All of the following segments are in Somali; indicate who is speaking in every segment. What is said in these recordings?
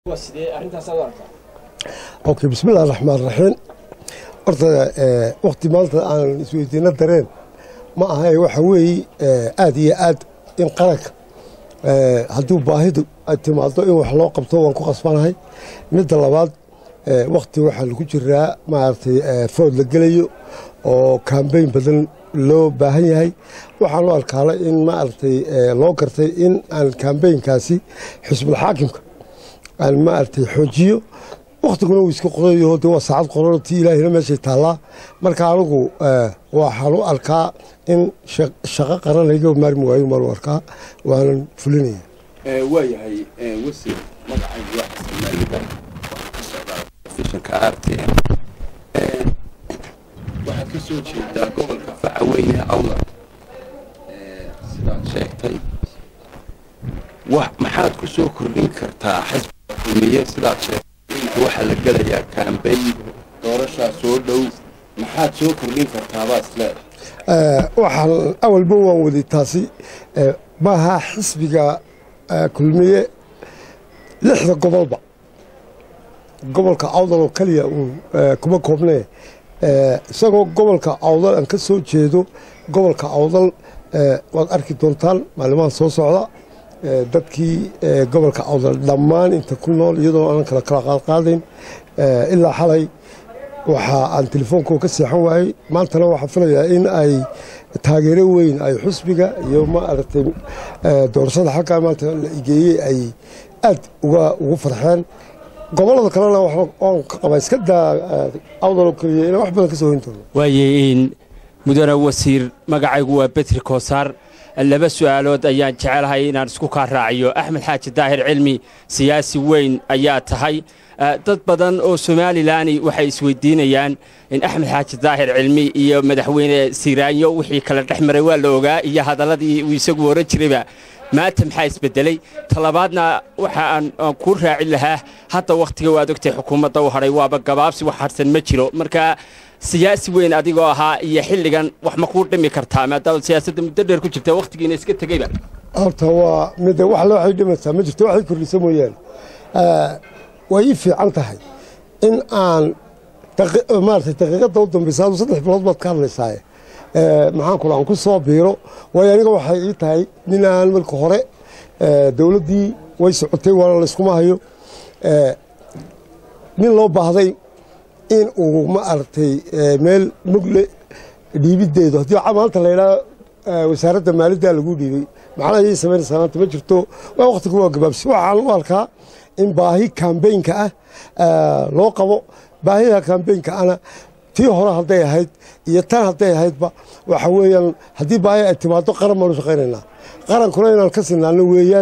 Speaker 1: okay bismillahi raxmaan raxiim horta wakti maanta aan isweydiino dareen ma ahay waxa weeye aad iyo aad in qaranka haddii baahidu ay timaado in wax loo qabto waan ku qasbanahay midda labaad wakti waxaa lagu jiraa maaragtay food la gelayo oo kambeyn badan loo baahan yahay waxaan u arkaala in maaragtay loo gartay in aan kambeynkaasi xisbulxaakimka aan maaragtay xoojiyo waktiguna uu iska qorayo de waa saacad qoran tii ilaahina meeshay taallaa marka anigu waxaan u arkaa in shaqo qaran layga maarmi waayo maan u arkaa waanan fulinaya
Speaker 2: waayahay wasiir magacaygu waa xasan maalidan fishanka r t m waxaad ka soo jeedaa gobolka facaweyne awdar sidaad sheegtay maxaad ku soo kordhin kartaa xisbiga kulmiye sidaad sheegtay waxaa la gelayaa kambeyn doorashaa soo dhow maxaad soo kordhin kartaabaa isleedahay
Speaker 1: waxaan awalba waan waday taasi maaha xisbiga kulmiye lixda gobolba gobolka awdal oo keliya uun kuma koobnee isagoo gobolka awdal aan ka soo jeedo gobolka awdal waad arki doontaan maalimaha soo socda dadkii gobolka awdal dhammaan inta ku nool iyadoo aanan kala kala qaadqaadayn ilaa xalay waxa aan telefoonko ka seexan waayey maantana waxaa filayaa in ay taageero weyn ay xusbiga iyo maaragtay doorashada xalkaa maanta la igeeyey ay aad uga ugu farxeen gobolada kalena waan ka qabaa iska daa awdaloo keliya inaan wax badan ka soo hoyn doono
Speaker 3: waaye mudane wasiir magacaygu waa betri koosaar laba su'aalood ayaan jecelahay inaan isku kaa raaciyo axmed xaaji daahir cilmi siyaasi weyn ayaa tahay dad badan oo somalilan waxay isweydiinayaan in axmed xaaji daahir cilmi iyo madaxweyne siiraanyo wixii kala dhex maray waa la ogaa iyo hadalladii uu isagu oran jirayba maanta maxaa isbedelay talabaadna waxa aan kuu raacin lahaa hadda wakhtiga waad ogtay xukuumadda u hadhay waaba gabaabsi wax harsan ma jiro marka siyaasi weyn adigoo ahaa iyo xilligan wax ma kuu dhimi kartaa maadaama siyaasadda muddo dheer ku jirta wakhtigiina iska tegeyba
Speaker 1: horta waa mid wax le waxay dhimaysaa ma jirto waxay kordhisa mooyaane way ii fiican tahay in aan maarata daqiiqadda u dambaysa adu saddex bilood baad ka hadlaysaaye maxaan kula aan ku soo biiro waayo aniga waxay ii tahay nin aan marka hore dowladdii way socotay waana layskuma hayo nin loo baahday in uu ma aragtay meel mugle dhiibiddeedu haddii maanta la yidhaha wasaaradda maaliddaa lagu dhiibay macnaha yay samaynaysaa maanta ma jirto waa wakhtigu waa gabaabsi waxaan u arkaa in baahi kambeynka ah loo qabo baahida kambeynka ana tii hore hadday ahayd iyo tan hadday ahaydba waxa weeyaan haddii baahi ay timaado qaran baanu shaqaynaynaa qarankuna inaan ka sinaano weeyaan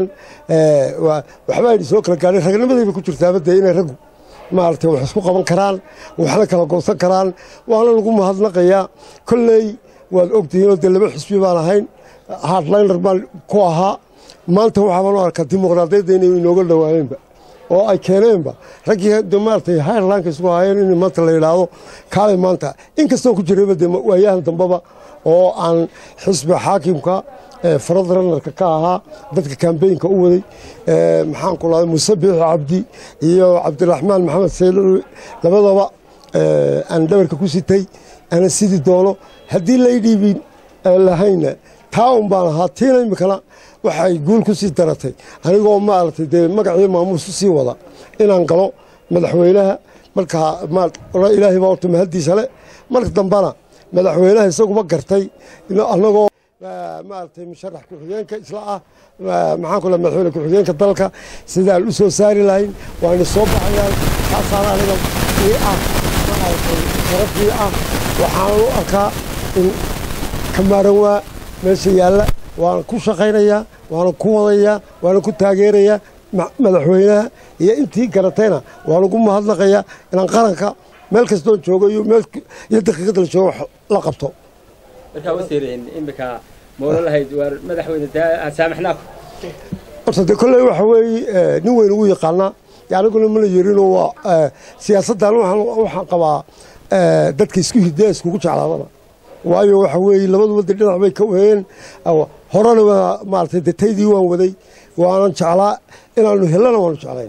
Speaker 1: waxba aynu soo kala gaadhay ragnimadayba ku jirtaaba dee inay raggu maaragtay wax isku qaban karaan waxna kala goosan karaan waana lagu mahadnaqayaa kolley waad ogtihiinoo dee laba xisbi baan ahayn hardliner baan ku ahaa maanta waxaabaan u arkaa dimuqraadiyadda inay inooga dhowaayeenba oo ay keeneenba raggii maaragtay hayrlanka isku ahaayeen in maanta la yidhaahdo kaalay maanta inkastoo ku jirayba dee waayahan dambaba oo aan xisbi xaakimka farad ranarka ka ahaa dadka kambeynka u waday maxaan ku lahday muuse biixi cabdi iyo cabdiraxmaan maxamed saylowi labadaba aan dhabarka ku sitay ana sidi doono haddii lay dhiibin lahayna taa un baan ahaa tiina imikana waxay guul ku sii daratay anigoo maaragtay dee magacii maamuus u sii wada inaan galo madaxweynaha markaa ilaahay baa horta mahaddiisa le marka dambana madaxweynaha isaguba gartay annagoo maaragtay musharax ku-xigeenka isla ah maxaan ku madaxweyne ku-xigeenka dalka sidaan u soo saari lahayn waana soo baxayaan taasaana aniga ii ah maaragtay sharafii ah waxaan u arkaa in kamaaran waa meesha yaalla waana ku shaqaynayaa waana ku wadayaa waana ku taageerayaa madaxweynaha iyo intii garatayna waan ugu mahadnaqayaa inaan qaranka meel kastoo joogo iyo iyo daqiiqada la joogo la qabto
Speaker 3: markaa wasiir imika mawlo lahayd waar madaxweyne saamaxnaaku
Speaker 1: horta dee kolley waxa weeye nin weyn ugu yaqaanaa aniguna mana yerinoo waa siyaasaddan waxaan qabaa dadka isku hidee iskugu jeclaadana waayo waxa weeye labaduba de dhinac bay ka weheen horena waa maaragtay de taydii waan waday waanan jeclaa inaanu hellana waanu jeclayn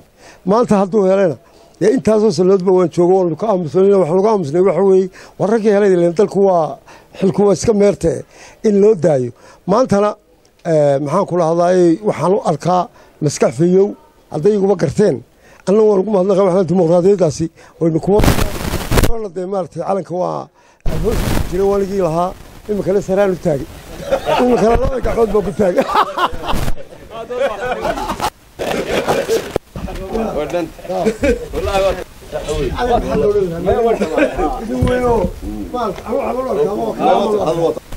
Speaker 1: maanta hadduu helana dee intaasoo sannadoodba waan joogo waanu ka aamusnay waxaan lagu aamusnay waxa weeye war raggii helay ileen dalku waa xilku waa iska meerte in loo daayo maantana maxaan kula hadlaayey waxaan u arkaa maskax fiyow hadday iguba garteen anna waan ugu mahadnaqa waxaan dimuqraadiyaddaasi waynu kuma dee maaragtay calanka waa hoos jira waanigii lahaa iminkana saraan u taagay iminkana laba gacmood baa ku taagay idin weynoo maarata